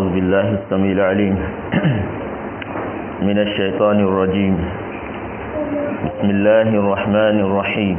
أعوذ بالله السميع العليم من الشيطان الرجيم بسم الله الرحمن الرحيم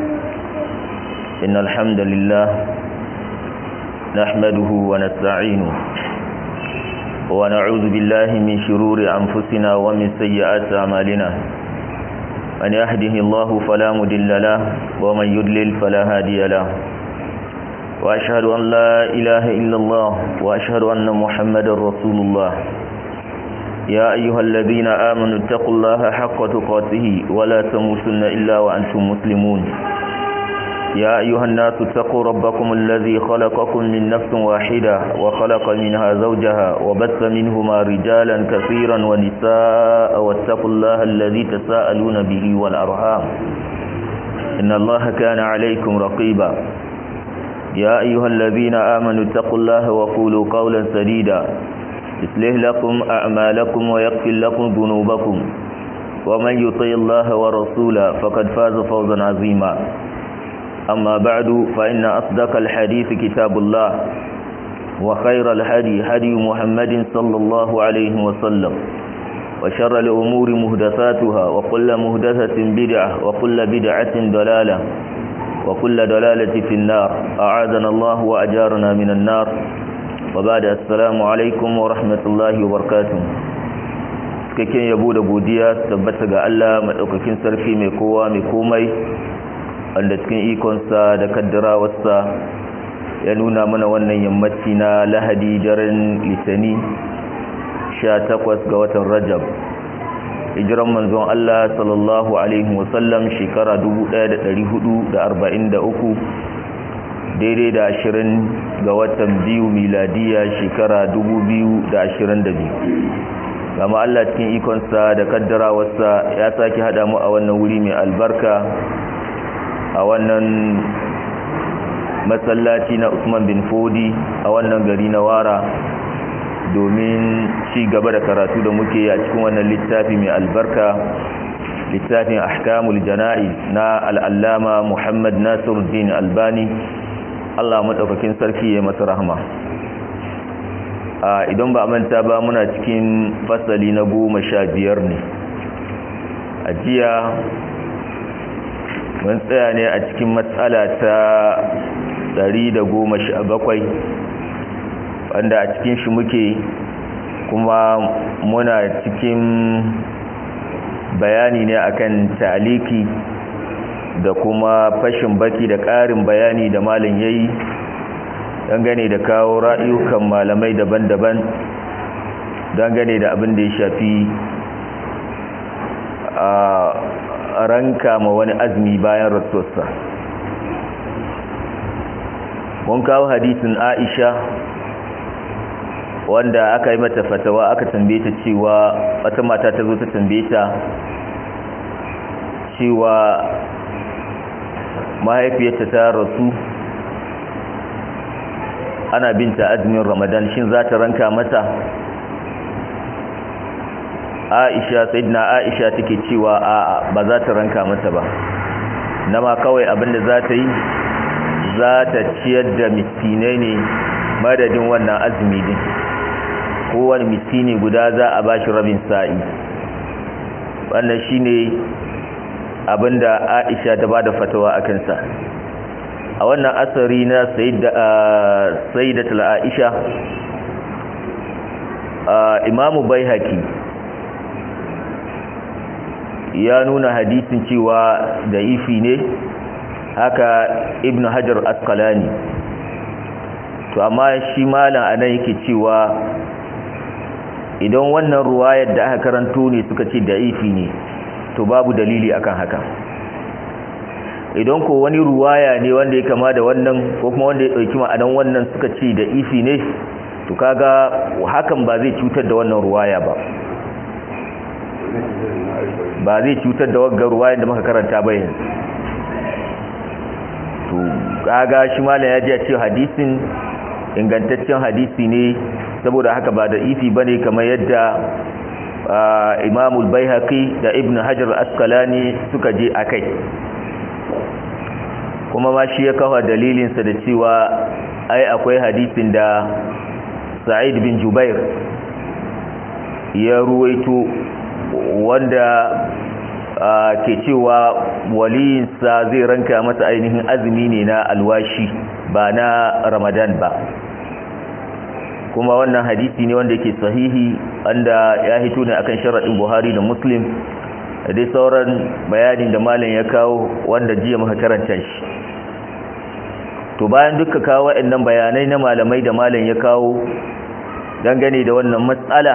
إن الحمد لله نحمده ونستعينه ونعوذ بالله من شرور أنفسنا ومن سيئات أعمالنا من يهده الله فلا مضل له ومن يضلل فلا هادي له وأشهد أن لا إله إلا الله وأشهد أن محمد رسول الله يا أيها الذين آمنوا اتقوا الله حق تقاته ولا تموتن إلا وأنتم مسلمون يا أيها الناس اتقوا ربكم الذي خلقكم من نفس واحدة وخلق منها زوجها وبث منهما رجالا كثيرا ونساء واتقوا الله الذي تساءلون به والأرحام إن الله كان عليكم رقيبا يا أيها الذين آمنوا اتقوا الله وقولوا قولا سديدا يصلح لكم أعمالكم ويغفر لكم ذنوبكم ومن يطع الله ورسوله فقد فاز فوزا عظيما أما بعد فإن أصدق الحديث كتاب الله وخير الهدي هدي محمد صلى الله عليه وسلم وشر الأمور مهدثاتها وكل مهدثة بدعة وكل بدعة ضلالة وكل دلالة في النار أعاذنا الله وأجارنا من النار وبعد السلام عليكم ورحمة الله وبركاته cikakken yabo da godiya tabbata ga Allah madaukakin sarki mai kowa mai komai wanda cikin ikonsa da kaddarawarsa ya nuna mana wannan yammaci na lahadi daren litani 18 ga watan rajab hijiran manzon Allah sallallahu alaihi wasallam shekara 1443 daidai da 20 ga watan biyu miladiya shekara 2022 gama Allah cikin ikonsa da kaddarawarsa ya sake hada mu a wannan wuri mai albarka a wannan masallaci na Usman bin Fodi a wannan gari na Wara domin ci gaba da karatu da muke a cikin wannan littafi mai albarka littafin ahkamul jana'iz na al'allama Muhammad Nasiruddin Albani Allah madaukakin sarki ya masa rahma a idan ba manta ba muna cikin fasali na goma sha biyar ne a jiya mun tsaya ne a cikin matsala ta ɗari da goma sha bakwai wanda a cikin shi muke kuma muna cikin bayani ne akan taliki da kuma fashin baki da ƙarin bayani da malin yayi dangane da kawo ra'ayukan malamai daban-daban dangane da abin da ya shafi a ranka ma wani azumi bayan rasuwarsa mun kawo hadisin aisha wanda aka yi mata fatawa aka tambaye ta cewa wata mata ta zo ta tambaye ta cewa mahaifiyarta ta rasu ana binta azumin ramadan shin za ta ranka mata aisha sayyidina aisha take cewa a'a ba za ta ranka mata ba nama kawai abinda za ta yi za ta ciyar da miskinai ne madadin wannan azumi din kowane miskini guda za a bashi rabin sa'i wannan shine abinda Aisha ta bada fatawa akan sa a wannan asari na sayyidatul Aisha Imamu Baihaqi ya nuna hadisin cewa da ifi ne haka Ibn Hajar Asqalani to amma shi malam anan yake cewa idan wannan ruwayar da aka karanto ne suka ce da'ifi ne to babu dalili akan haka idan ko wani ruwaya ne wanda ya kama da wannan ko kuma wanda ya dauki ma'anan wannan suka ce da'ifi ne to kaga hakan ba zai cutar da wannan ruwaya ba ba zai cutar da wagga ruwayar da muka karanta ba yanzu to kaga shi malam ya ji a ce hadisin ingantaccen hadisi ne saboda haka ba da ifi bane kamar yadda imamul baihaqi da ibn hajar askalani suka je akai kuma ma shi ya kawo dalilinsa da cewa ai akwai hadisin da sa'id bin jubair ya ruwaito wanda ke cewa waliyinsa zai ranka masa ainihin azumi ne na alwashi ba na ramadan ba kuma wannan hadisi ne wanda yake sahihi wanda ya hito ne akan sharaɗin buhari da muslim da dai sauran bayanin da malam ya kawo wanda jiya muka karanta shi to bayan duka kawo waɗannan bayanai na malamai da malam ya kawo dangane da wannan matsala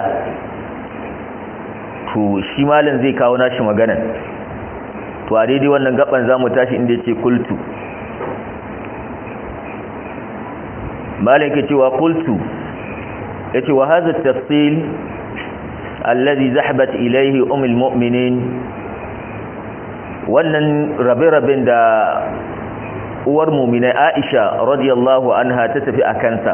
to shi malam zai kawo nashi magana to a daidai wannan gaban za mu tashi inda ya ce kultu malam ke cewa kultu ya ce wa haza tafsil allazi zahabat ilaihi umul mu'minin wannan rabe-raben da uwar muminai aisha radiyallahu anha ta tafi a kansa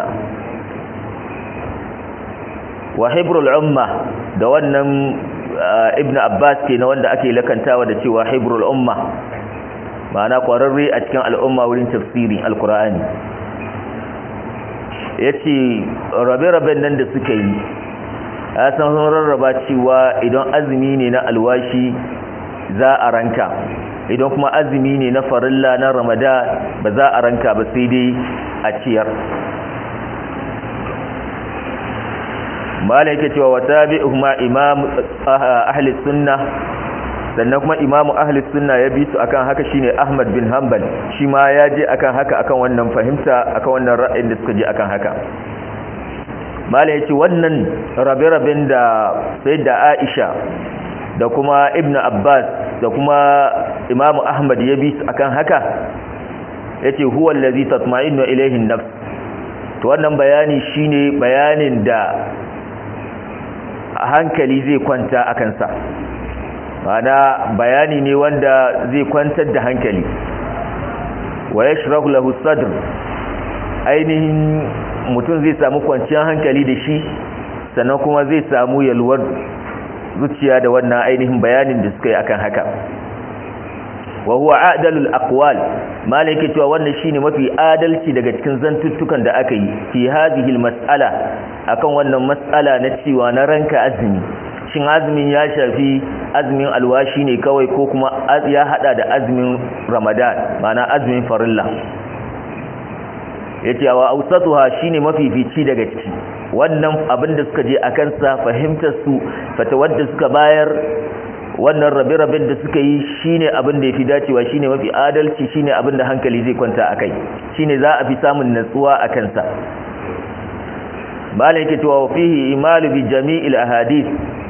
wa hibrul umma da wannan ibn abbas ke na wanda ake lakantawa da cewa hibrul umma ma'ana kwararre a cikin al'umma wurin tafsirin alkur'ani ya ce rabe-raben nan da suka yi ya san sun rarraba cewa idan azumi ne na alwashi za a ranka idan kuma azumi ne na farilla na ramadan ba za a ranka ba sai dai a ciyar malai yake cewa wata bi kuma imam ahli sunna sannan kuma imamu ahli sunna ya bi su akan haka shine ahmad bin hanbal shi ma ya je akan haka akan wannan fahimta akan wannan ra'ayin da suka je akan haka malai yace wannan rabe-raben da sayyida aisha da kuma ibnu abbas da kuma imamu ahmad ya bi su akan haka yace huwa allazi tatma'innu ilayhi an-nafs to wannan bayani shine bayanin da hankali zai kwanta a kansa mana bayani ne wanda zai kwantar da hankali wa yashrahu lahu sadr ainihin mutum zai samu kwanciyar hankali da shi sannan kuma zai samu yalwar zuciya da wannan ainihin bayanin da suka yi akan haka wa huwa adalul aqwal malike cewa wannan shine mafi adalci daga cikin zantuttukan da aka yi fi hadhihi almas'ala akan wannan mas'ala na cewa na ranka azumi shin azumin ya shafi azumin alwashi ne kawai ko kuma ya hada da azumin ramadan mana azumin farilla yace wa awsatuha shine mafifici daga ciki wannan abin da suka je akan sa fahimtar su fatawar da suka bayar wannan rabe-raben da suka yi shine abin da yafi dacewa shine mafi adalci shine abin da hankali zai kwanta akai shine za a fi samun natsuwa a kansa malai yake cewa fihi imalu bi jami'il ahadith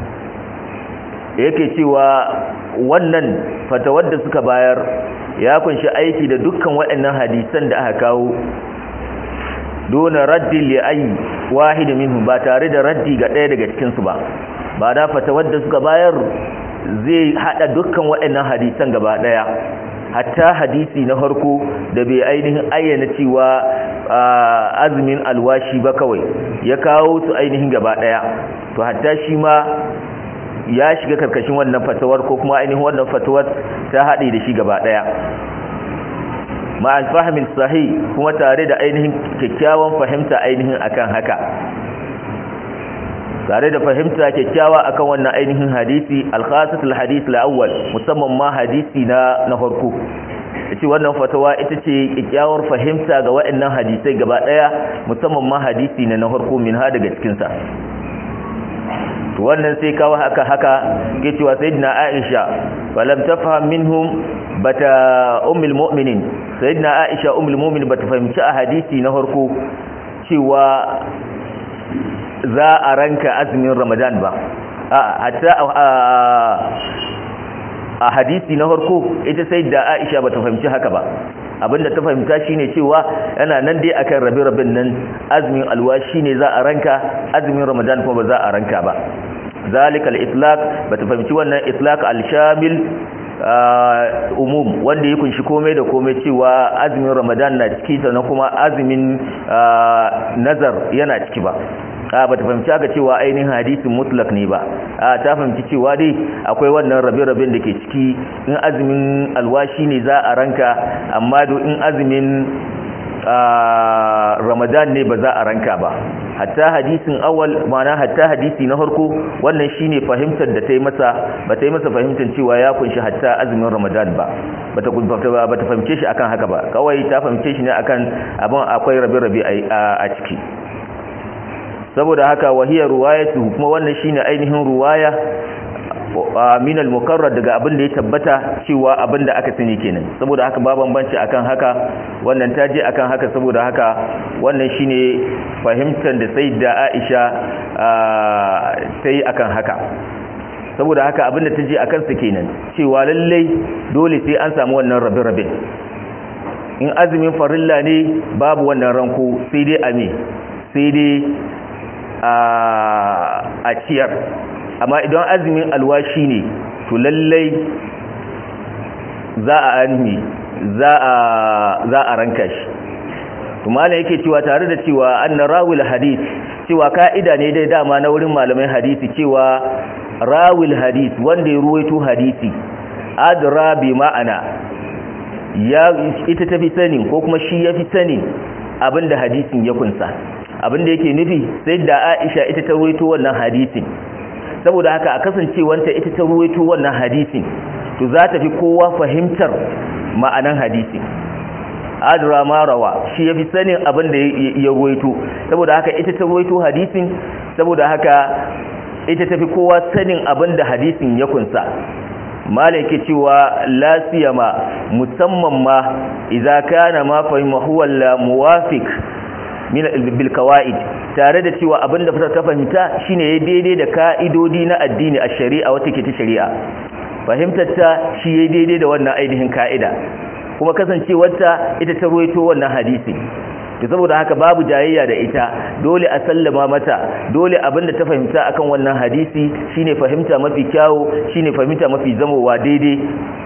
yake cewa wannan fatawar da suka bayar ya kunshi aiki da dukkan waɗannan hadisan da aka kawo dona raddi li ayi wahid minhum ba tare da raddi ga ɗaya daga cikin su ba ba da fatawar da suka bayar zai hada dukkan waɗannan hadisan gaba ɗaya hatta hadisi na farko da bai ainihin ayyana cewa azumin alwashi ba kawai ya kawo su ainihin gaba ɗaya to hatta shi ma ya shiga karkashin wannan fatawar ko kuma ainihin wannan fatawar ta haɗe da shi gaba ɗaya ma'al fahimin sahi kuma tare da ainihin kyakkyawan fahimta ainihin akan haka tare da fahimta kyakkyawa akan wannan ainihin hadisi alkhasatul hadith al-awwal musamman ma hadisi na na farko yace wannan fatawa ita ce kyakkyawar fahimta ga waɗannan hadisai gaba ɗaya musamman ma hadisi na na farko min ha daga cikin sa to wannan sai kawo haka haka ke cewa sayyidina Aisha walam tafham minhum bata ummul mu'minin sayyidina Aisha ummul mu'minin bata fahimci a hadisi na farko cewa za a ranka azumin Ramadan ba a hatta a hadisi na farko ita sayyida Aisha bata fahimci haka ba abinda ta fahimta shine cewa yana nan dai akan rabe-raben nan azumin alwashi ne za a ranka azumin ramadan kuma ba za a ranka ba zalika al-itlaq bata fahimci wannan itlaq al-shamil umum wanda ya kunshi komai da komai cewa azumin ramadan na ciki sannan kuma azumin nazar yana ciki ba a ba ta fahimci aka cewa ainihin hadisin mutlak ne ba a ta fahimci cewa dai akwai wannan rabe-raben da ke ciki in azumin alwashi ne za a ranka amma do in azumin ramadan ne ba za a ranka ba hatta hadisin awal mana hatta hadisi na harko wannan shine fahimtar da ta yi masa ba ta yi masa fahimtar cewa ya kunshi hatta azumin ramadan ba ba ta ba ta fahimce shi akan haka ba kawai ta fahimce shi ne akan abin akwai rabe-rabe a ciki saboda haka wahiyar ruwayatu kuma wannan shine ainihin ruwaya min al-mukarrar daga abin da ya tabbata cewa abin da aka sani kenan saboda haka ba bambanci akan haka wannan ta je akan haka saboda haka wannan shine fahimtar da sayyida Aisha ta yi akan haka saboda haka abin da ta je akan sa kenan cewa lallai dole sai an samu wannan rabe-rabe in azumin farilla ne babu wannan ranko sai dai a me sai dai a ciyar amma idan azumin alwashi ne to lallai za a anmi za a za a ranka shi to malam yake cewa tare da cewa anna rawil hadith cewa ka'ida ne dai dama na wurin malamai hadisi cewa rawil hadith wanda ya ruwaito hadisi adra bi ma'ana ya ita tafi sanin ko kuma shi yafi sanin abinda hadisin ya kunsa abinda yake nufi sai da Aisha ita ta ruwaito wannan hadisin saboda haka a kasancewanta ita ta ruwaito wannan hadisin to za ta fi kowa fahimtar ma'anan hadisin adra marawa shi ya fi sanin abin da ya ruwaito saboda haka ita ta ruwaito hadisin saboda haka ita ta fi kowa sanin abin da hadisin ya kunsa malaki cewa lasiyama musamman ma idza kana ma fahima huwa la muwafiq min bil qawaid tare da cewa abinda ta fahimta shine ya daidai da ka'idodi na addini a shari'a wata ke ta shari'a fahimtar ta shi ya daidai da wannan ainihin ka'ida kuma kasancewarta ita ta ruwaito wannan hadisi to saboda haka babu jayayya da ita dole a sallama mata dole abinda ta fahimta akan wannan hadisi shine fahimta mafi kyawu shine fahimta mafi zamowa daidai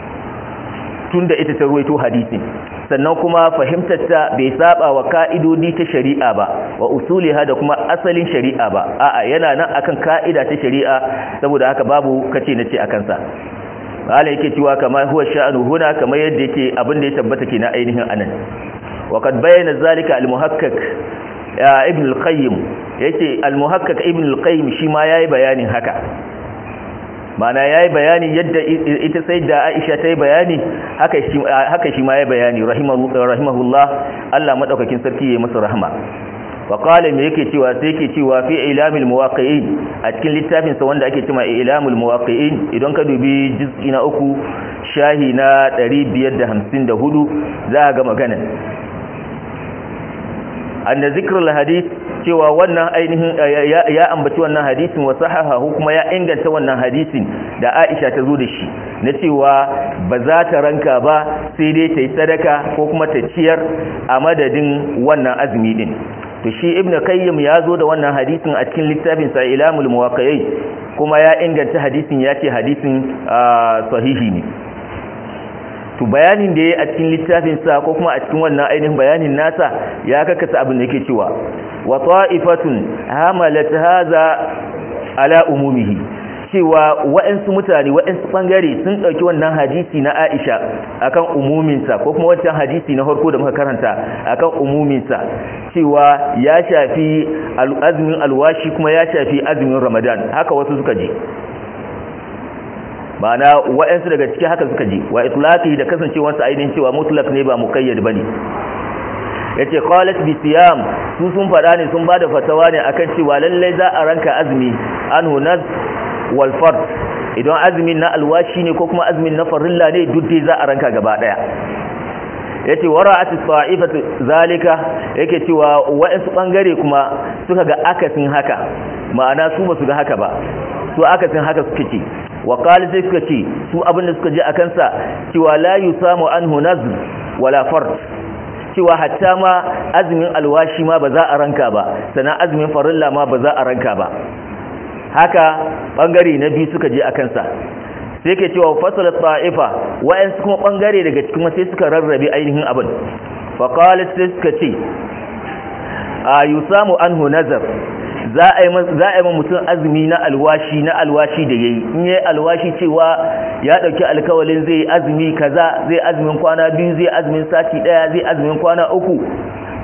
tunda ita ta ruwaito hadisi sannan kuma fahimtar ta bai saba wa ka'idodi ta shari'a ba wa usuliha da kuma asalin shari'a ba a'a yana nan akan ka'ida ta shari'a saboda haka babu kace nace akan sa Allah yake cewa kamar huwa sha'anu huna kamar yadda yake abin da ya tabbata ke na ainihin anan wa kad bayyana zalika al-muhakkak ibn al-qayyim yace al-muhakkak ibn al-qayyim shi ma yayi bayanin haka mana yayi bayani yadda ita sai da Aisha ta yi bayani haka shi haka shi ma yayi bayani rahimahullah Allah madaukakin sarki yayi masa rahma wa qala me yake cewa sai yake cewa fi ilamil muwaqqi'in a cikin littafin sa wanda ake cewa ilamul muwaqqi'in idan ka dubi juz'i na uku shahi na 554 za ga magana anna zikrul hadith cewa wannan ainihin ya ambaci wannan hadisin wa sahahahu kuma ya inganta wannan hadisin da Aisha ta zo da shi na cewa ba za ta ranka ba sai dai ta yi sadaka ko kuma ta ciyar a madadin wannan azumi din to shi ibn qayyim ya zo da wannan hadisin a cikin littafin sa ilamul muwaqqi'in kuma ya inganta hadisin ya ce hadisin sahihi ne to bayanin da ya a cikin littafin sa ko kuma a cikin wannan ainihin bayanin nasa ya kakasa abin da yake cewa wa ta'ifatun hamalat hadha ala umumihi cewa waɗansu mutane waɗansu ɓangare sun ɗauki wannan hadisi na Aisha akan umuminsa ko kuma wancan hadisi na harko da muka karanta akan umuminsa cewa ya shafi azumin alwashi kuma ya shafi azumin Ramadan haka wasu suka ji ma'ana waɗansu daga ciki haka suka ji wa itlaqi da kasancewarsa ainihin cewa mutlaq ne ba muqayyad bane yace qalat bi siyam su sun fada ne sun bada fatawa ne akan cewa lallai za a ranka azumi anhu naz wal fard idan azumin na alwashi ne ko kuma azumin na farilla ne duk dai za a ranka gaba daya yace wara'at ta'ifatu zalika yake cewa wa'ansu bangare kuma suka ga akasin haka ma'ana su ba su ga haka ba su akasin haka suke ce wa qala sai suka ce su abinda suka je akan sa cewa la yusamu anhu nazr wala fard cewa hatta ma azumin alwashi ma ba za a ranka ba sannan azumin farilla ma ba za a ranka ba haka bangare na biyu suka je a kansa sai ke cewa fasalat ta'ifa wa'ansu kuma bangare daga cikin sai suka rarrabe ainihin abin fa qalat sai suka ce a yusamu anhu nazar za a yi za a yi mutum azumi na alwashi na alwashi da yayi in yayi alwashi cewa ya dauki alkawalin zai azumi kaza zai azumin kwana biyu zai azumin sati daya zai azumin kwana uku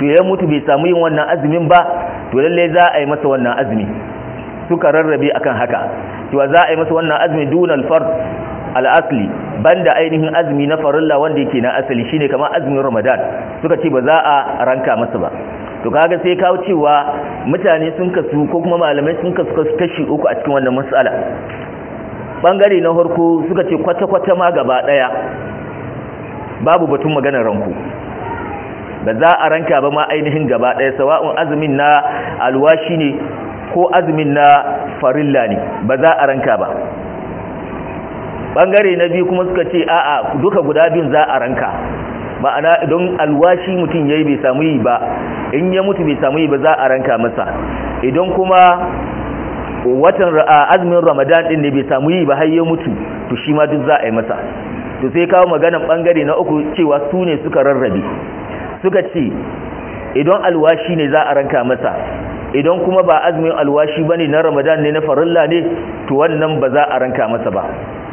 to ya mutu bai samu yin wannan azumin ba to lalle za a yi masa wannan azumi suka rarrabe akan haka cewa za a yi masa wannan azumi dunal fard al-asli banda ainihin azumi na farilla wanda yake na asali shine kamar azumin ramadan suka ce ba za a ranka masa ba to kaga sai kawo cewa mutane sun kasu ko kuma malamai sun kasu kashi uku a cikin wannan mas'ala bangare na farko suka ce kwata-kwata ma gaba daya babu batun maganar ranku ba za a ranka ba ma ainihin gaba daya sawa'un azumin na alwashi ne ko azumin na farilla ne ba za a ranka ba bangare na biyu kuma suka ce a'a duka guda biyun za a ranka ma'ana idan alwashi mutum yayi bai samu yi ba in ya mutu bai samu yi ba za a ranka masa idan kuma watan azumin ramadan din ne bai samu yi ba har ya mutu to shi ma duk za a yi masa to sai kawo maganan bangare na uku cewa su ne suka rarrabe suka ce idan alwashi ne za a ranka masa idan kuma ba azumin alwashi bane na ramadan ne na farilla ne to wannan ba za a ranka masa ba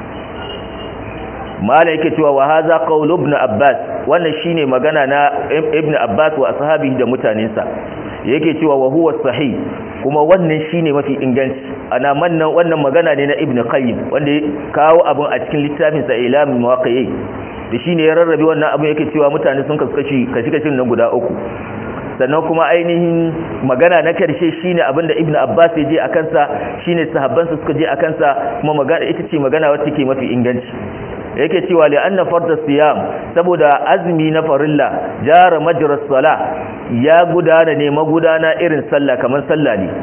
mala yake cewa wa haza qaul ibn abbas wannan shine magana na ibn abbas wa ashabihi da mutanensa yake cewa wa huwa sahih kuma wannan shine mafi inganci ana mannan wannan magana ne na ibn qayyim wanda ya kawo abun a cikin littafin sa ilamul muwaqqi'i da shine ya rarrabe wannan abun yake cewa mutane sun kaskashi kashi kashin nan guda uku sannan kuma ainihin magana na karshe shine abinda ibn abbas ya je a kansa shine sahabbansa suka je a kansa kuma magana ita ce magana wacce ke mafi inganci yake cewa li anna farda siyam saboda azumi na farilla jara majra sala ya gudana ne magudana irin sallah kamar sallah ne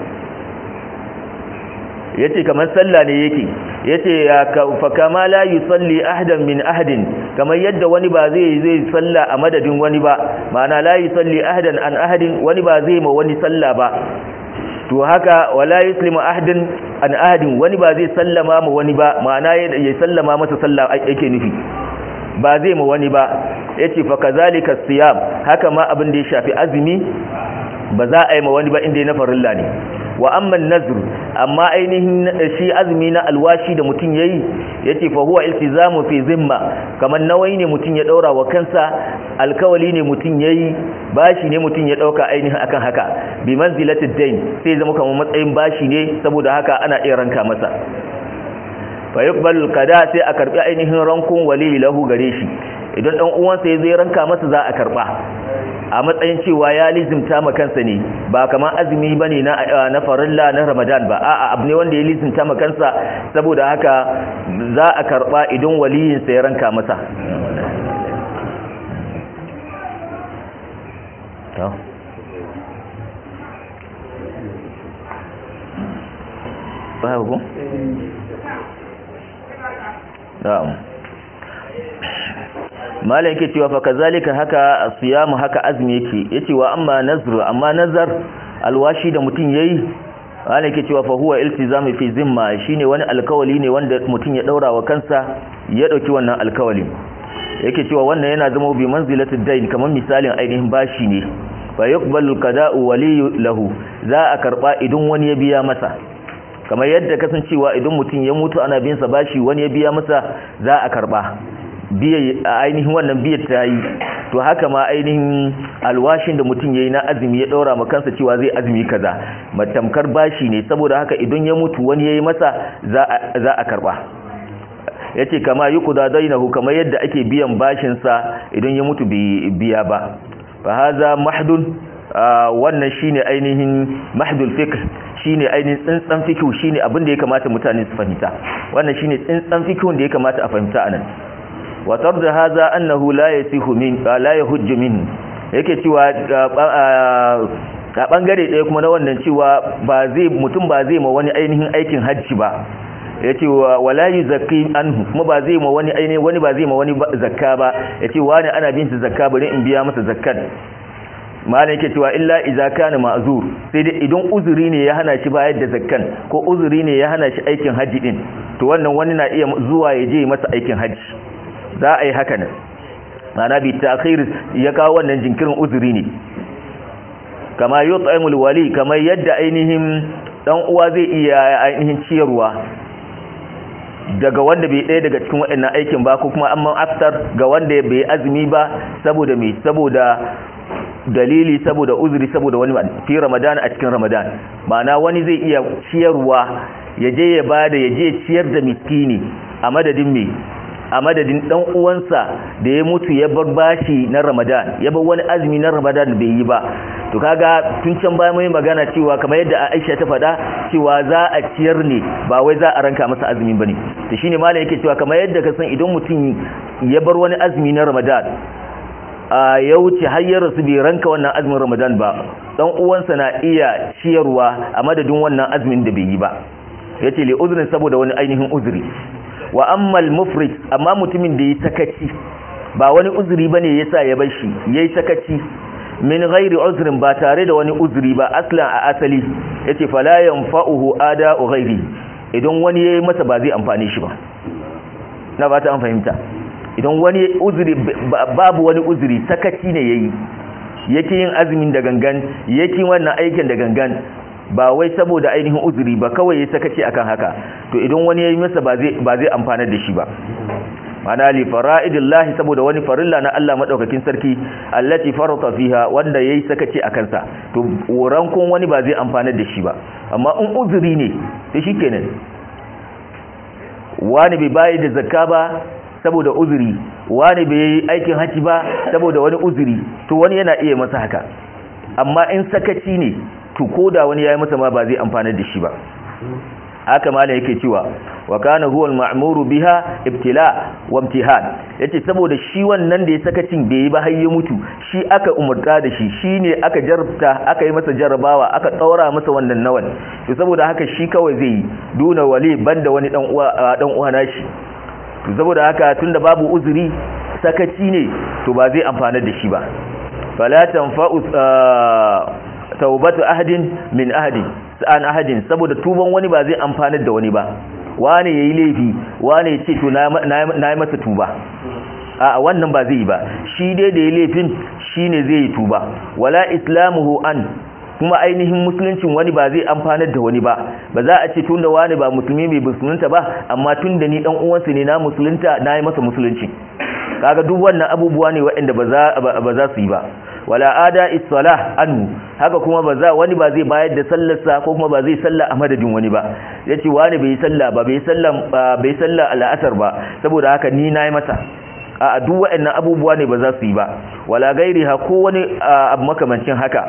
yace kamar sallah ne yake yace fa kama la yusalli ahadan min ahadin kamar yadda wani ba zai zai salla a madadin wani ba ma'ana la yusalli ahadan an ahadin wani ba zai ma wani salla ba to haka wala yuslimu ahadin an ahadin wani ba zai sallama ma wani ba ma'ana ya sallama masa sallah yake nufi ba zai ma wani ba yace fa kazalika siyam haka ma abin da ya shafi azumi ba za a yi ma wani ba inda na farilla ne wa amma nazr amma ainihin shi azumi na alwashi da mutum yayi yace fa huwa iltizamu fi zimma kamar nawai ne mutum ya daura wa kansa alkawali ne mutum yayi bashi ne mutum ya dauka ainihin akan haka bi manzilatid dain sai zama kamar matsayin bashi ne saboda haka ana iya ranka masa fa yuqbalu qada sai a karbi ainihin rankun wali lahu gare shi idan dan uwansa ya zai ranka masa za a karba a matsayin cewa ya lizimta ma kansa ne ba kamar azumi bane na na farilla na Ramadan ba a'a abu ne wanda ya lizimta ma kansa saboda haka za a karba idan waliyin sa ya ranka masa to babu na'am malam yake cewa fa kazalika haka asiyamu haka azmi yake yace wa amma nazr amma nazar alwashi da mutun yayi malam yake cewa fa huwa iltizamu fi zimma shine wani alkawali ne wanda mutun ya daura wa kansa ya dauki wannan alkawali yake cewa wannan yana zama bi manzilatid dain kamar misalin ainihin bashi ne fa yuqbalu qada'u wali lahu za a karba idan wani ya biya masa kamar yadda kasancewa idan mutun ya mutu ana bin sa bashi wani ya biya masa za a karba biya ainihin wannan biyar ta yi to haka ma ainihin alwashin da mutum ya yi na azumi ya ɗaura ma kansa cewa zai azumi kaza matamkar bashi ne saboda haka idan ya mutu wani ya yi masa za a karɓa ya ce kama yi kuda dainahu kamar yadda ake biyan bashinsa idan ya mutu biya ba fa haza mahdun wannan shine ainihin mahdul fiqh shine ainihin tsintsan fiqh shine abin da ya kamata mutane su fahimta wannan shine tsintsan fiqh da ya kamata a fahimta anan watar da haza annahu la yasihu min la yahujju min yake cewa ga bangare ɗaya kuma na wannan cewa ba zai mutum ba zai ma wani ainihin aikin hajji ba yace wala yuzakki anhu kuma ba zai ma wani ainihin wani ba zai ma wani zakka ba yace wani ana bin shi zakka bari in biya masa zakkan malam yake cewa illa idza kana ma'zur sai dai idan uzuri ne ya hana shi bayar da zakkan ko uzuri ne ya hana shi aikin hajji din to wannan wani na iya zuwa ya je masa aikin hajji za a yi haka nan mana bi ta'khir ya kawo wannan jinkirin uzuri ne kama yut'imul wali kamar yadda ainihin dan uwa zai iya ainihin ciyarwa daga wanda bai ɗaya daga cikin waɗannan aikin ba ko kuma amman aftar ga wanda bai azumi ba saboda me saboda dalili saboda uzuri saboda wani fi ramadan a cikin ramadan ma'ana wani zai iya ciyarwa ya je ya bada ya je ciyar da miskini a madadin me a madadin dan uwansa da ya mutu ya bar bashi na ramadan ya bar wani azumi na ramadan bai yi ba to kaga tun can bayan mai magana cewa kamar yadda Aisha ta faɗa cewa za a ciyar ne ba wai za a ranka masa azumi bane to shine malam yake cewa kamar yadda ka san idan mutum ya bar wani azumi na ramadan a ya wuce har ya rasu bai ranka wannan azumin ramadan ba dan uwansa na iya ciyarwa a madadin wannan azumin da bai yi ba yace li uzrin saboda wani ainihin uzuri wa ammal mufrid amma mutumin da ya sakaci ba wani uzuri bane yasa ya bar shi yayi sakaci min ghairi uzrin ba tare da wani uzuri ba aslan a asali yace fala yanfa'uhu ada'u ghairi idan wani yayi masa ba zai amfane shi ba na ba ta an fahimta idan wani uzuri babu wani uzuri sakaci ne yayi yake yin azumin da gangan yake wannan aikin da gangan ba wai saboda ainihin uzuri ba kawai ya sakaci akan haka to idan wani yayi masa ba zai ba zai amfana da shi ba mana li fara'idillahi saboda wani farilla na Allah madaukakin sarki allati farata fiha wanda yayi sakaci akan sa to rankon wani ba zai amfana da shi ba amma in uzuri ne to shikenan wani bai bayi da zakka ba saboda uzuri wani bai yi aikin haji ba saboda wani uzuri to wani yana iya masa haka amma in sakaci ne to koda wani yayi masa ma ba zai amfana da shi ba haka malam yake cewa wa kana huwa al-ma'muru biha ibtila wa imtihan yace saboda shi wannan da ya sakacin bai yi ba har ya mutu shi aka umurta da shi shine aka jarabta aka yi masa jarabawa aka tsaura masa wannan nawan to saboda haka shi kawai zai yi duna wali banda wani dan uwa dan uwa nashi to saboda haka tunda babu uzuri sakaci ne to ba zai amfana da shi ba fala tanfa'u taubatu ahadin min ahadin an ahadin saboda tuban wani ba zai amfanar da wani ba wane yayi laifi wane ya ce to na yi masa tuba a wannan ba zai yi ba shi dai da yayi laifin shine zai yi tuba wala islamuhu an kuma ainihin musuluncin wani ba zai amfanar da wani ba ba za a ce tunda wani ba musulmi mai musulunta ba amma tunda ni dan uwansa ne na musulunta na yi masa musulunci kaga duk wannan abubuwa ne waɗanda ba za su yi ba wala ada issalah anhu haka kuma ba za wani ba zai bayar da sallarsa ko kuma ba zai salla a madadin wani ba yace wani bai salla ba bai salla bai salla al'asar ba saboda haka ni nayi masa a duk waɗannan abubuwa ne ba za su yi ba wala gairi ha ko wani abu makamancin haka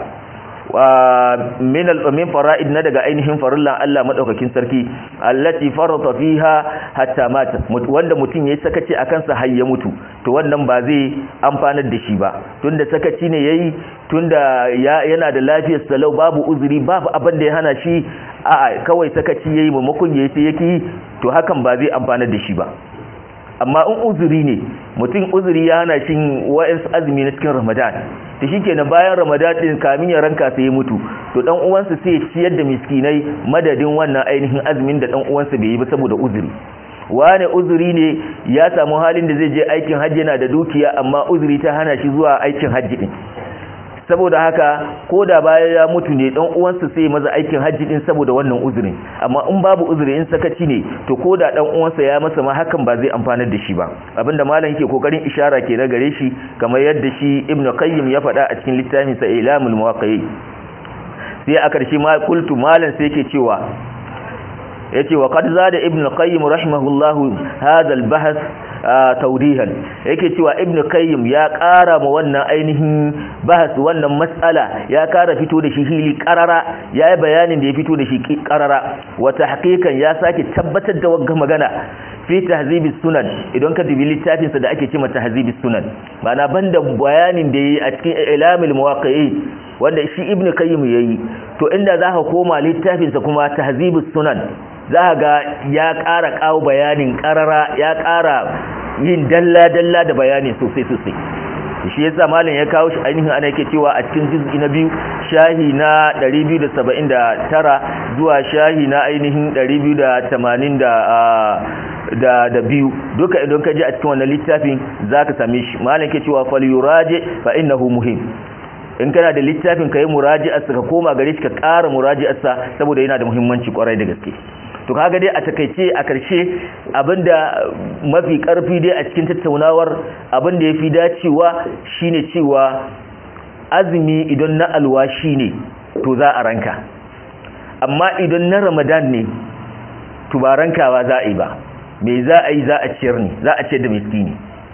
min min fara'id na daga ainihin farillan Allah madaukakin sarki allati farata fiha hatta mata wanda mutum yayi sakaci akan sa har ya mutu to wannan ba zai amfanar da shi ba tunda sakaci ne yayi tunda yana da lafiyar salau babu uzuri babu abin da ya hana shi a kawai sakaci yayi maimakon yayi sai yake to hakan ba zai amfanar da shi ba amma in uzuri ne mutum uzuri ya hana shi wa'ansu azumi na cikin ramadan ta shi kenan bayan ramadan din kamin ya ranka sai ya mutu to dan uwansa sai ya ciyar da miskinai madadin wannan ainihin azumin da dan uwansa bai yi ba saboda uzuri wane uzuri ne ya samu halin da zai je aikin hajji yana da dukiya amma uzuri ta hana shi zuwa aikin hajji din saboda haka ko da bayan ya mutu ne dan uwansa sai maza aikin hajji din saboda wannan uzurin amma in babu uzuri in sakaci ne to ko da dan uwansa ya masa ma hakan ba zai amfanar da shi ba abinda malam yake kokarin ishara ke na gare shi kamar yadda shi ibn qayyim ya faɗa a cikin littafin sa ilamul muwaqqi'i sai a karshe ma kultu malam sai yake cewa yace wa qad zada ibn qayyim rahimahullahu hadha al-bahth tawdihan yake cewa ibn qayyim ya ƙara ma wannan ainihin bahas wannan mas'ala ya ƙara fito da shi hili qarara yayi bayanin da ya fito da shi qarara wa tahqiqan ya sake tabbatar da wagga magana fi tahzibis sunan idan ka dubi littafin sa da ake cewa tahzibis sunan bana banda bayanin da yayi a cikin ilamul muwaqqi'i wanda shi ibn qayyim yayi to inda zaka koma littafin sa kuma tahzibus sunan za ga ya ƙara ƙawo bayanin ƙarara ya ƙara yin dalla-dalla da bayani sosai-sosai shi yasa malam ya kawo shi ainihin ana yake cewa a cikin juz'i na biyu shahi na 279 zuwa shahi na ainihin 280 da da biyu duka idan ka ji a cikin wannan littafin zaka same shi malam yake cewa fal yuraji fa innahu muhim in kana da littafin ka yi muraji'arsa ka koma gare shi ka ƙara muraji'arsa saboda yana da muhimmanci kwarai da gaske to kaga dai a takaice a karshe abinda mafi karfi dai a cikin tattaunawar abinda yafi dacewa shine cewa azumi idan na alwashi ne to za a ranka amma idan na ramadan ne to ba rankawa za a yi ba me za a yi za a ciyar ne za a ciyar da miskini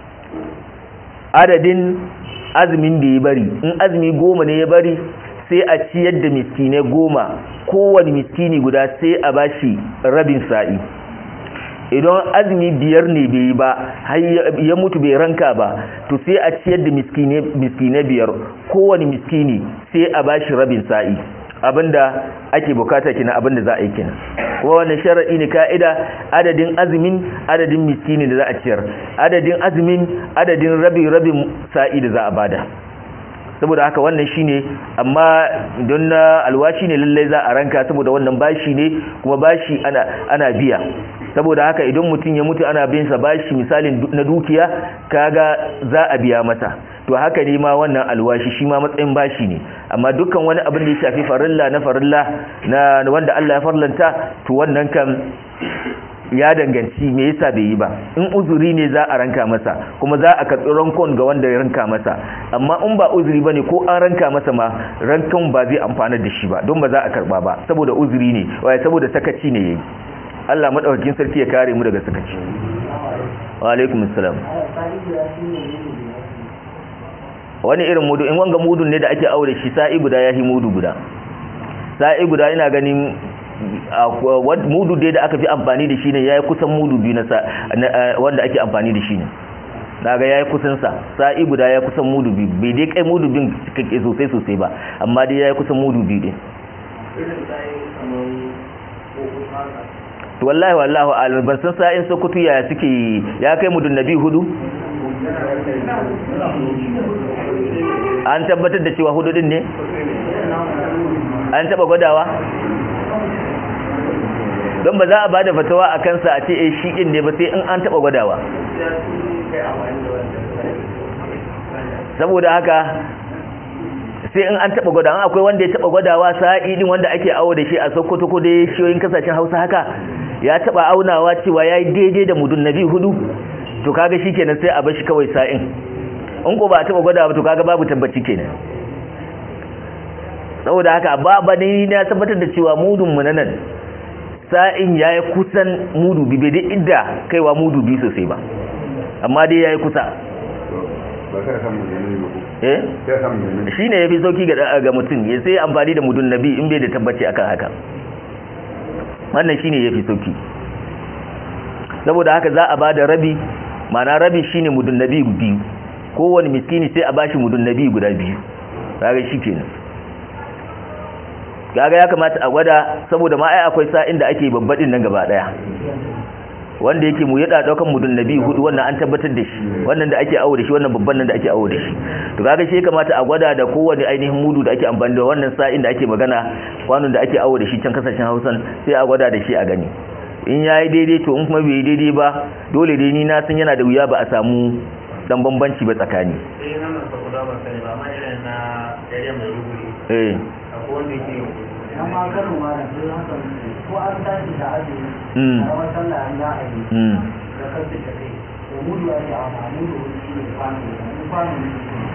adadin azumin da ya bari in azumi goma ne ya bari sai a ciyar da miskinai goma kowane miskini guda sai a bashi rabin sa'i idan azumi biyar ne bai yi ba har ya mutu bai ranka ba to sai a ciyar da miskinai biyar kowane miskini sai a bashi rabin sa'i abinda ake bukata kina abinda za a yi kina kuma wannan sharadi ne ka'ida adadin azumin adadin miskini da za a ciyar adadin azumin adadin rabin rabin sa'i da za a bada saboda haka wannan shine amma don na alwashi ne lallai za a ranka saboda wannan bashi ne kuma bashi ana ana biya saboda haka idan mutum ya mutu ana bin sa bashi misalin na dukiya kaga za a biya masa to haka ne ma wannan alwashi shi ma matsayin bashi ne amma dukkan wani abin da ya shafi farilla na farilla na wanda Allah ya farlanta to wannan kan ya danganci me yasa bai yi ba in uzuri ne za a ranka masa kuma za a karɓi rankon ga wanda ya ranka masa amma in ba uzuri bane ko an ranka masa ma rankon ba zai amfana da shi ba don ba za a karɓa ba saboda uzuri ne waye saboda sakaci ne yayi Allah madaukakin sarki ya kare mu daga sakaci wa alaikum assalam wani irin mudu in wanga mudun ne da ake aure shi sa'i guda yahi mudu guda sa'i guda ina ganin mudu dai da aka fi amfani da shi ne yayi kusan mudu biyu na wanda ake amfani da shi ne daga yayi kusan sa sa'i guda yayi kusan mudu biyu bai dai kai mudu bin kake sosai sosai ba amma dai yayi kusan mudu biyu din to wallahi wallahi alim ban san sa'in sokoto yaya suke ya kai mudun nabi hudu an tabbatar da cewa hudu din ne an taba gwadawa don ba za a bada fatawa a kansa a ce eh shi din ne ba sai in an taba gwadawa saboda haka sai in an taba gwadawa akwai wanda ya taba gwadawa sa'i din wanda ake awo da shi a Sokoto ko dai shiyoyin kasashen Hausa haka ya taba aunawa cewa yayi daidai da mudun nabi hudu to kaga shikenan sai a bar shi kawai sa'in in ko ba taba gwadawa to kaga babu tabbaci kenan saboda haka ba ba ni na tabbatar da cewa mudun mu nan sa'in yayi kusan mudu bi bai dai idda kaiwa mudu bi sosai ba amma dai yayi kusa eh shine yafi sauki ga ga mutum ya sai amfani da mudun nabi in bai da tabbaci akan haka wannan shine yafi sauki saboda haka za a bada rabi mana rabi shine mudun nabi biyu kowane miskini sai a bashi mudun nabi guda biyu kaga shikenan kaga ya kamata a gwada saboda ma ai akwai sa'in da ake babbadin nan gaba daya wanda yake mu yada daukan mudun nabi hudu wannan an tabbatar da shi wannan da ake awo da shi wannan babban nan da ake awo da shi to kaga shi kamata a gwada da kowane ainihin mudu da ake amfani da wannan sa'in da ake magana kwanon da ake awo da shi can kasashen Hausan sai a gwada da shi a gani in yayi daidai to in kuma bai daidai ba dole dai ni na san yana da wuya ba a samu dan bambanci ba tsakani eh nan ba ku da ba sai ba amma irin na area mai ruburi eh akwai wanda yake amma karin ma da sun haka ko an tashi da azumi Mm. a rawar sallah an za a yi mm da kansu da kai to mudu ake amfani da wani shi ne kwano da kwano ne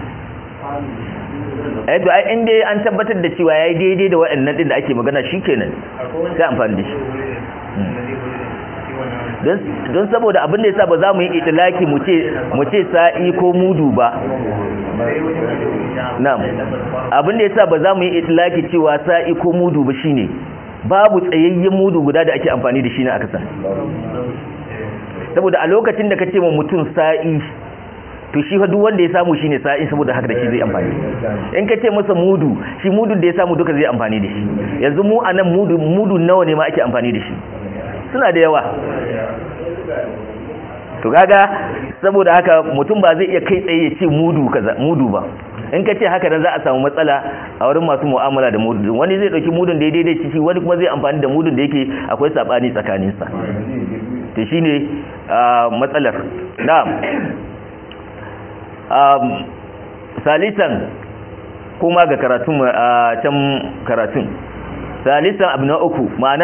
kwano eh to ai in dai an tabbatar da cewa yayi daidai da waɗannan din da ake magana shikenan akwai wanda sai amfani da shi da zai gudu shi wannan don don saboda abin da yasa ba za mu yi itilaki mu ce mu ce sa'i ko mudu ba na'am abin da yasa ba za mu yi itilaki cewa sa'i ko mudu ba shine babu tsayayyen mudu guda da ake amfani da shi na akasa saboda a lokacin da kace ma mutum sa'i to shi fa duk wanda ya samu shine sa'i saboda haka da shi zai amfani in kace masa mudu shi mudun da ya samu duka zai amfani da shi yanzu mu anan mudu mudu nawa ne ma ake amfani da shi suna da yawa to kaga saboda haka mutum ba zai iya kai tsaye ya ce mudu kaza mudu ba in ka ce haka nan za a samu matsala a wurin masu mu'amala da mudu wani zai dauki mudun da ya daidai shi wani kuma zai amfani da mudun da yake akwai sabani tsakanin sa to shine matsalar na'am um salisan kuma ga karatun a can karatun salisan abu na uku ma'ana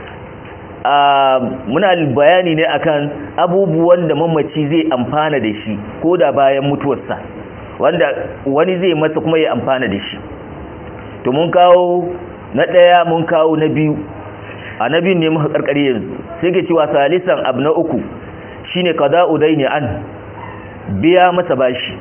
muna bayani ne akan abubuwan da mamaci zai amfana da shi ko da bayan mutuwarsa wanda wani zai masa kuma ya amfana da shi to mun kawo na ɗaya mun kawo na biyu a na biyun ne muka karkare yanzu sai ke cewa salisan abu na uku shine qada'u daini an biya masa bashi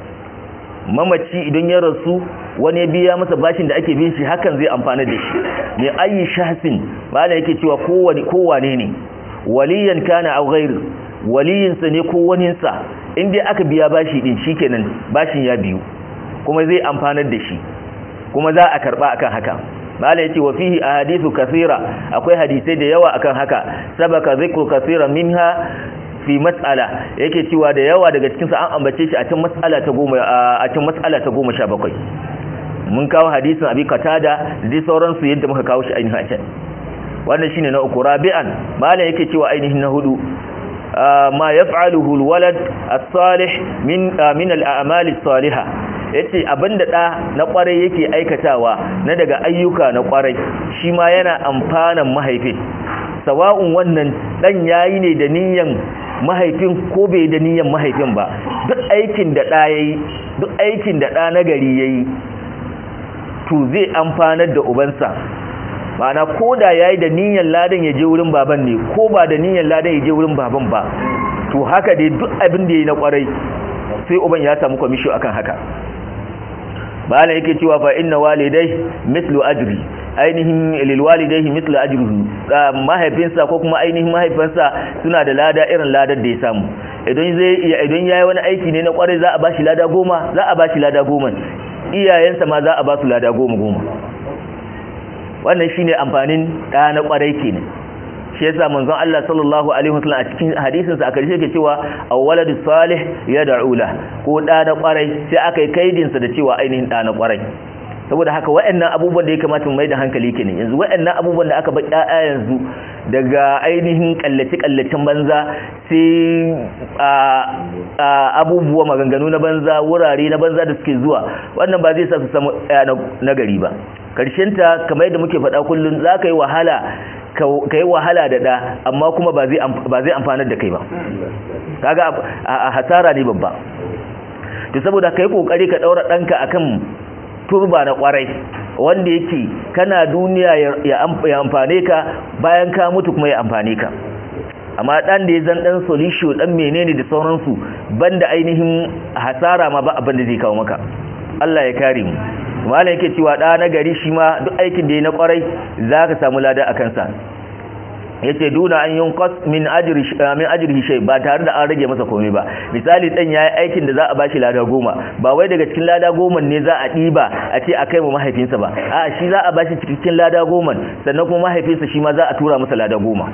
mamaci idan ya rasu wani ya biya masa bashin da ake bin shi hakan zai amfana da shi ne ayi shahsin bala yake cewa kowane kowane ne waliyan kana aw ghairu waliyinsa ne ko waninsa in dai aka biya bashi din shikenan bashin ya biyu kuma zai amfanar da shi kuma za a karba akan haka mala yace wa fihi ahadithu kathira akwai hadisai da yawa akan haka sabaka zikru kathira minha fi mas'ala yake cewa da yawa daga cikin sa an ambace shi a cikin mas'ala ta 10 a cikin mas'ala ta 17 mun kawo hadisin abi qatada da dai sauran su yadda muka kawo shi ainihin a can wannan shine na uku rabi'an mala yake cewa ainihin na hudu ma yaf'aluhu alwalad as-salih min min al-a'mal as-salihah yace abinda da na kwarai yake aikatawa na daga ayyuka na kwarai shi ma yana amfanan mahaifin sawa'un wannan dan yayi ne da niyyan mahaifin ko bai da niyyan mahaifin ba duk aikin da da yayi duk aikin da da nagari yayi to zai amfanar da ubansa ma'ana ko da yayi da niyyan ladan ya je wurin baban ne ko ba da niyyan ladan ya je wurin baban ba to haka dai duk abin da yayi na kwarai sai uban ya samu komisho akan haka bala yake cewa fa inna walidai mislu ajri ainihin lil walidayhi mislu ajrihi mahaifinsa ko kuma ainihin mahaifinsa suna da lada irin ladar da ya samu idan zai idan yayi wani aiki ne na kwarai za a bashi lada goma za a bashi lada goma iyayensa ma za a ba su lada goma goma wannan shine amfanin da na kwarai kenan shi yasa manzon Allah sallallahu alaihi wasallam a cikin hadisin sa a karshe yake cewa awwaladu salih yad'u la ko da na kwarai sai aka yi kaidin sa da cewa ainihin da na kwarai saboda haka waɗannan abubuwan da ya kamata mu mai da hankali kenan yanzu waɗannan abubuwan da aka ba ƴaƴa yanzu daga ainihin kallace kallacen banza sai a abubuwa maganganu na banza wurare na banza da suke zuwa wannan ba zai sa su samu ƴaƴa na gari ba karshen ta kamar yadda muke faɗa kullun za ka yi wahala ka yi wahala da ɗa amma kuma ba zai amfanar da kai ba kaga a hasara ne babba to saboda ka yi ƙoƙari ka ɗaura ɗanka akan turba na ƙwarai wanda yake kana duniya ya amfane ka bayan ka mutu kuma ya amfane ka amma ɗan da ya zan ɗan solution ɗan menene da sauransu banda ainihin hasara ma ba abin da zai kawo maka Allah ya kare mu malam yake cewa da na gari shi ma duk aikin da ya na kwarai zaka samu lada a kansa yace duna an yunqas min ajri min ajrihi shay ba tare da an rage masa komai ba misali dan yayi aikin da za a bashi lada goma ba wai daga cikin lada goma ne za a diba a ce a kai mu mahaifinsa ba a shi za a bashi cikin lada goma sannan kuma mahaifinsa shi ma za a tura masa lada goma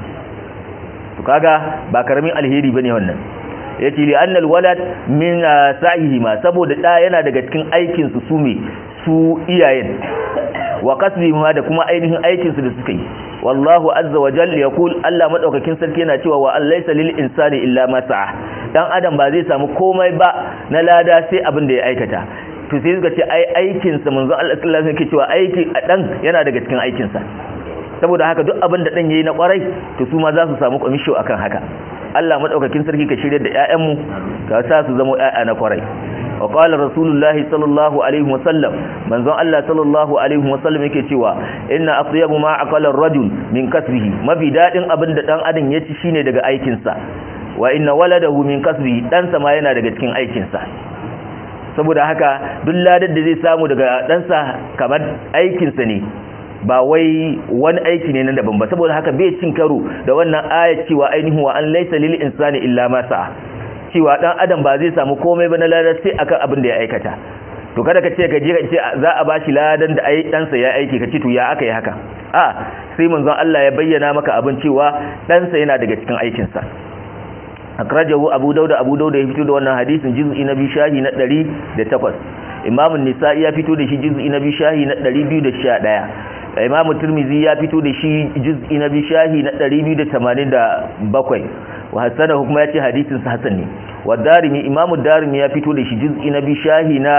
to kaga ba karamin alheri bane wannan yace li annal walad min sa'ihi ma saboda da yana daga cikin aikin su sume su iyayen wa kasbi ma da kuma ainihin aikin su da suka yi wallahu azza wa jalla yaqul Allah madaukakin sarki yana cewa wa allaysa lil insani illa ma sa'a dan adam ba zai samu komai ba na lada sai abin da ya aikata to sai suka ce ai aikin sa manzo Allah sallallahu alaihi wasallam yake cewa aiki a dan yana daga cikin aikin sa saboda haka duk abin da dan yayi na kwarai to su ma za su samu komisho akan haka Allah madaukakin sarki ka shirye da ƴaƴanmu ka sa su zama ƴaƴa na kwarai wa qala rasulullahi sallallahu alaihi wasallam manzon Allah sallallahu alaihi wasallam yake cewa inna atyabu ma aqala ar-rajul min kasbihi mafi dadin abin da dan adam ya ci shine daga aikin sa wa inna waladahu min kasbihi dan sa ma yana daga cikin aikin sa saboda haka duk ladar da zai samu daga dan sa kamar aikin sa ne ba wai wani aiki ne na daban ba saboda haka bai cin karo da wannan aya cewa ainihin wa an laysa lil insani illa ma sa'a cewa dan adam ba zai samu komai ba na ladar sai akan abin da ya aikata to kada ka ce ka je ka ce za a bashi ladan da ai dan sa ya aiki ka ce to ya aka yi haka a sai manzon Allah ya bayyana maka abin cewa dan sa yana daga cikin aikin sa akrajahu abu dauda abu dauda ya fito da wannan hadisin juz'i na bi shahi na 108 imam an-nisa'i ya fito da shi juz'i na bi shahi na 211 imam tirmizi ya fito da shi juz'i na bi shahi na 287 wa hasanahu kuma yace hadisin sa hasan ne wa darimi imam darimi ya fito da shi juz'i na bi shahi na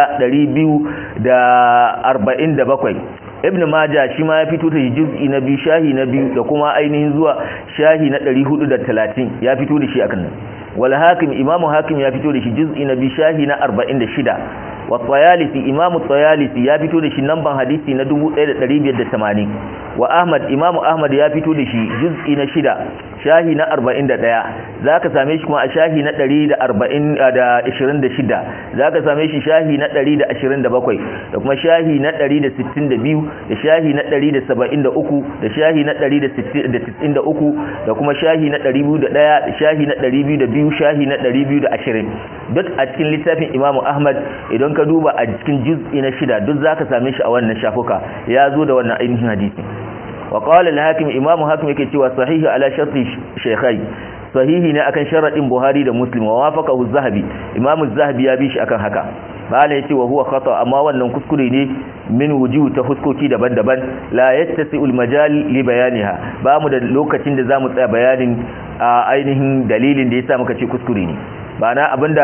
247 ibn majah shi ma ya fito da shi juz'i na bi shahi na biyu da kuma ainihin zuwa shahi na 430 ya fito da shi akan nan wal hakim imamu hakim ya fito da shi juz'i na bi shahi na 46 wa tsayalisi imamu tsayalisi ya fito da shi namban hadisi na 1580 wa ahmad imamu ahmad ya fito da shi juz'i na shida shahi na 41 za ka same shi kuma a shahi na 126 za ka same shi shahi na 127 da kuma shahi na 162 da shahi na 173 da shahi na 193 da kuma shahi na 201 da shahi na 202 shahi na 220 duk a cikin littafin imamu ahmad idan ka duba a cikin juz'i na shida duk za ka same shi a wannan shafuka ya zo da wannan ainihin hadisi وقال الحاكم امام حاكم yake cewa sahihi ala sharti shaykhai sahihi ne akan sharadin buhari da muslim wa wafaqahu az-zahabi imam az-zahabi ya bi shi akan haka bala yace wa huwa khata amma wannan kuskure ne min wujuh ta huskoki daban-daban la yattasi'u al-majal li bayaniha ba mu da lokacin da zamu tsaya bayanin ainihin dalilin da yasa muka ce kuskure ne ba na abinda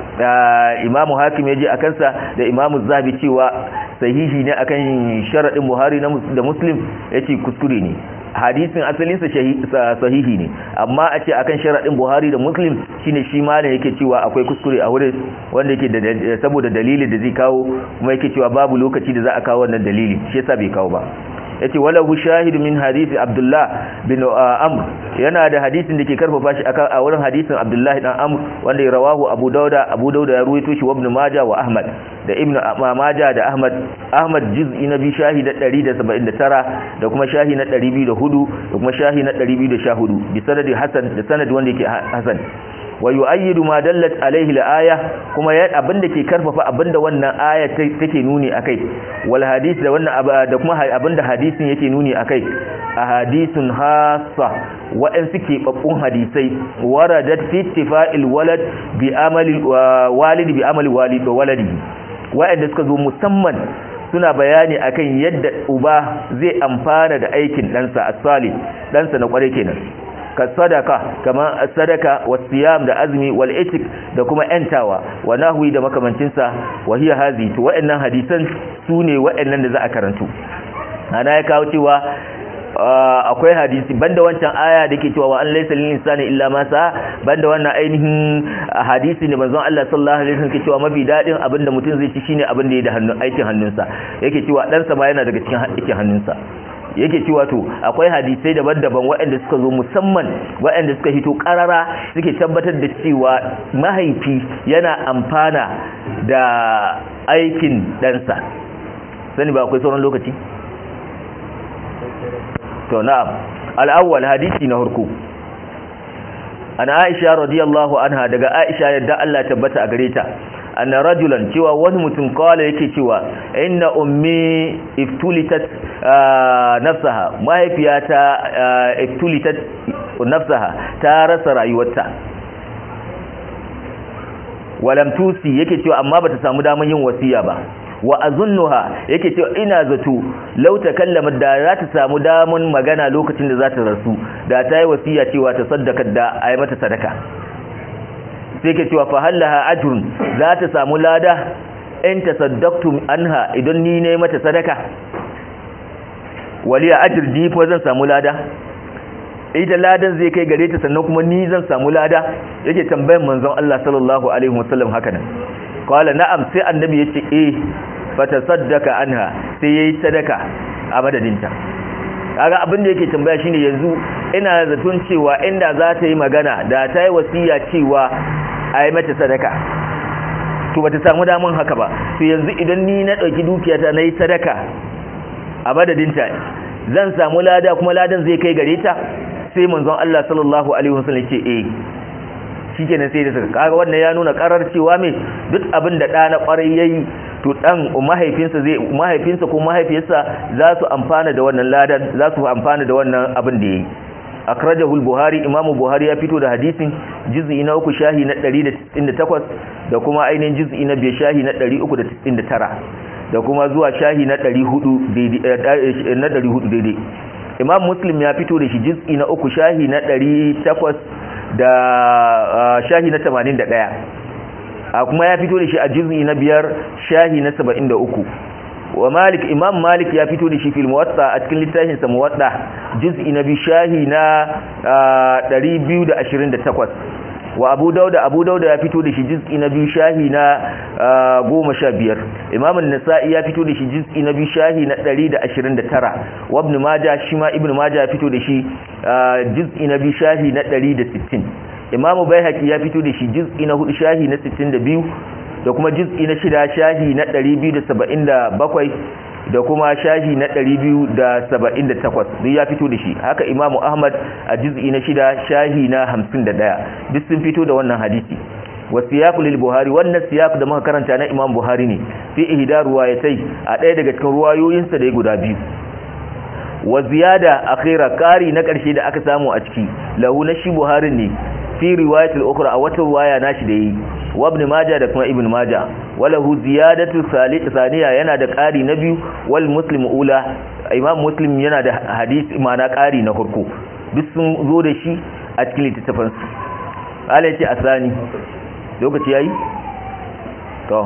imamu hakim ya je a kansa da imamu zabi cewa sahihi ne akan sharaɗin buhari da muslim ya ce kuskure ne hadisin asalinsa sahihi ne amma a ce akan sharaɗin buhari da muslim shine shi ma ne yake cewa akwai kuskure a wurin wanda yake saboda dalilin da zai kawo kuma yake cewa babu lokaci da za a kawo wannan dalili shi yasa bai kawo ba yace walahu shahid min hadisi abdullah bin amr yana da hadisin da ke karfafa shi akan a wurin hadisin abdullah dan amr wanda ya rawahu abu dauda abu dauda ya ruwaito shi wa ibn majah wa ahmad da ibn majah da ahmad ahmad juz'i na bi shahi da 179 da kuma shahi na 204 da kuma shahi na 214 bi sanadi hasan da sanad wanda yake hasan wa yu'ayyidu ma dallat alaihi al-aya kuma ya abinda ke karfafa abinda wannan aya take nuni akai wal hadith da wannan da kuma abinda hadisin yake nuni akai ahadithun hassa wa'an suke babbun hadisai waradat fi ittifa'il walad bi amali walid bi amali walid wa waladihi wa'anda suka zo musamman suna bayani akan yadda uba zai amfana da aikin ɗansa as-salih ɗansa na kware kenan ka sadaka kamar sadaka wasiyam da azmi wal itik da kuma yantawa wa nahwi da makamancinsa wa hiya hazi to wa'annan hadisan sune wa'annan da za a karantu ana ya kawo cewa akwai hadisi banda wancan aya da ke cewa wa an laysa lil insani illa ma sa banda wannan ainihin hadisi ne manzon Allah sallallahu alaihi wasallam ke cewa mafi dadin abinda mutum zai ci shine abin da ya da hannun aikin hannunsa yake cewa dan sa ma yana daga cikin aikin hannunsa yake cewa to akwai hadisai daban-daban waɗanda suka zo musamman waɗanda suka hito ƙarara suke tabbatar da cewa mahaifi yana amfana da aikin ɗansa sani ba akwai sauran lokaci to na'am al'awwal hadisi na harko an aisha radiyallahu anha daga aisha yadda Allah tabbata a gare ta anna rajulan cewa wani mutum kawai yake cewa inna ummi iftulitat nafsaha mahaifiyata iftulitat nafsaha ta rasa rayuwarta walam tusi yake cewa amma bata samu daman yin wasiya ba wa azunnuha yake cewa ina zato law takallamat da za ta samu daman magana lokacin da za ta rasu da ta yi wasiya cewa ta saddaka da ayi mata sadaka sai ke cewa fahallaha ajrun za ta samu lada in tasaddaqtum anha idan ni ne mata sadaka waliya ajr ni fa zan samu lada ita ladan zai kai gare ta sannan kuma ni zan samu lada yake tambayan manzon Allah sallallahu alaihi wasallam haka nan qala na'am sai annabi yace eh fatasaddaqa anha sai yayi sadaka a madadinta kaga abin da yake tambaya shine yanzu ina zaton cewa inda za ta yi magana da ta yi wasiya cewa a yi mata sadaka to bata samu damun haka ba to yanzu idan ni na ɗauki dukiyata na yi sadaka a madadinta zan samu lada kuma ladan zai kai gare ta sai manzon Allah sallallahu alaihi wasallam ce eh shikenan sai da saka kaga wannan ya nuna karar cewa me duk abin da ɗa na ƙwarai yayi to dan mahaifinsa zai mahaifinsa ko mahaifiyarsa za su amfana da wannan ladan za su amfana da wannan abin da yayi akrajahu al-buhari imam buhari ya fito da hadisin juz'i na uku shahi na 198 da kuma ainihin juz'i na biyu shahi na 399 da kuma zuwa shahi na 400 daidai na 400 daidai imam muslim ya fito da shi juz'i na uku shahi na 800 da shahi na 81 a kuma ya fito da shi a juz'i na biyar shahi na 73 wa malik imam malik ya fito da shi fil muwatta a cikin littafin sa muwatta juz'i na bi shahi na 228 wa abu dauda abu dauda ya fito da shi juz'i na biyu shahi na goma sha biyar imam nasa'i ya fito da shi juz'i na biyu shahi na ɗari da ashirin da tara wa ibn maja shi ma ibn maja ya fito da shi juz'i na biyu shahi na ɗari da sittin imam baihaqi ya fito da shi juz'i na hudu shahi na sittin da biyu da kuma juz'i na shida shahi na ɗari biyu da saba'in da bakwai da kuma shahi na 278 duk ya fito da shi haka imamu ahmad a juz'i na shida shahi na 51 duk sun fito da wannan hadisi wasiyaqu lil buhari wannan siyaq da muka karanta na imam buhari ne fi ihda ruwayatai a ɗaya daga cikin ruwayoyinsa da ya guda biyu wa ziyada akhira kari na ƙarshe da aka samu a ciki lahu na shi buhari ne fi riwayatul ukhra a wata ruwaya nashi da yi wa ibn majah da kuma ibn majah walahu ziyadatu thaniya yana da ƙari na biyu wal muslim ula imam muslim yana da hadisi ma'ana ƙari na farko duk sun zo da shi a cikin littattafan su ala yace asani lokaci yayi to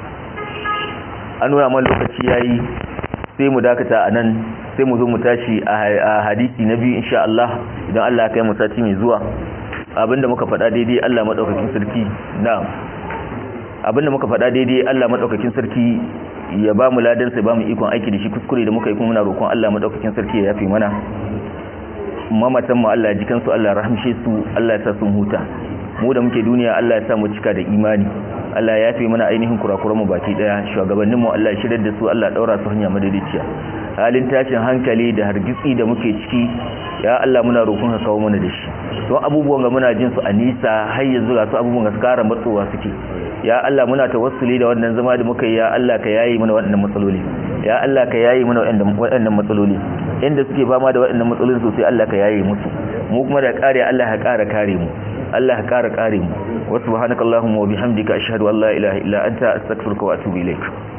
an nuna man lokaci yayi sai mu dakata anan sai mu zo mu tashi a hadisi na biyu insha Allah idan Allah ya kai mu sati mai zuwa abinda muka faɗa daidai Allah madaukakin sarki na'am abinda muka faɗa daidai Allah madaukakin sarki ya ba mu ladan sai ba mu ikon aiki da shi kuskure da muka yi kuma muna roƙon Allah madaukakin sarki ya yafe mana mamatan mu Allah ya ji kansu Allah ya rahmshe su Allah ya sa sun huta mu da muke duniya Allah ya sa mu cika da imani Allah ya yafe mana ainihin kurakuran mu baki daya shugabannin mu Allah ya shirar da su Allah ya daura su hanya madaidaiciya halin tashin hankali da hargitsi da muke ciki ya Allah muna roƙon ka kawo mana da shi don abubuwan ga muna jin su a nisa har yanzu ga su abubuwan ga su kara matsowa suke ya Allah muna tawassuli da wannan zama da muka yi ya Allah ka yayi mana waɗannan matsaloli ya Allah ka yayi mana waɗannan matsaloli inda suke fama da waɗannan matsalolin sosai Allah ka yayi musu mu kuma da kare Allah ya kara kare mu Allah ya kara kare mu wa subhanakallahumma wa bihamdika ashhadu an la ilaha illa anta astaghfiruka wa atubu ilaik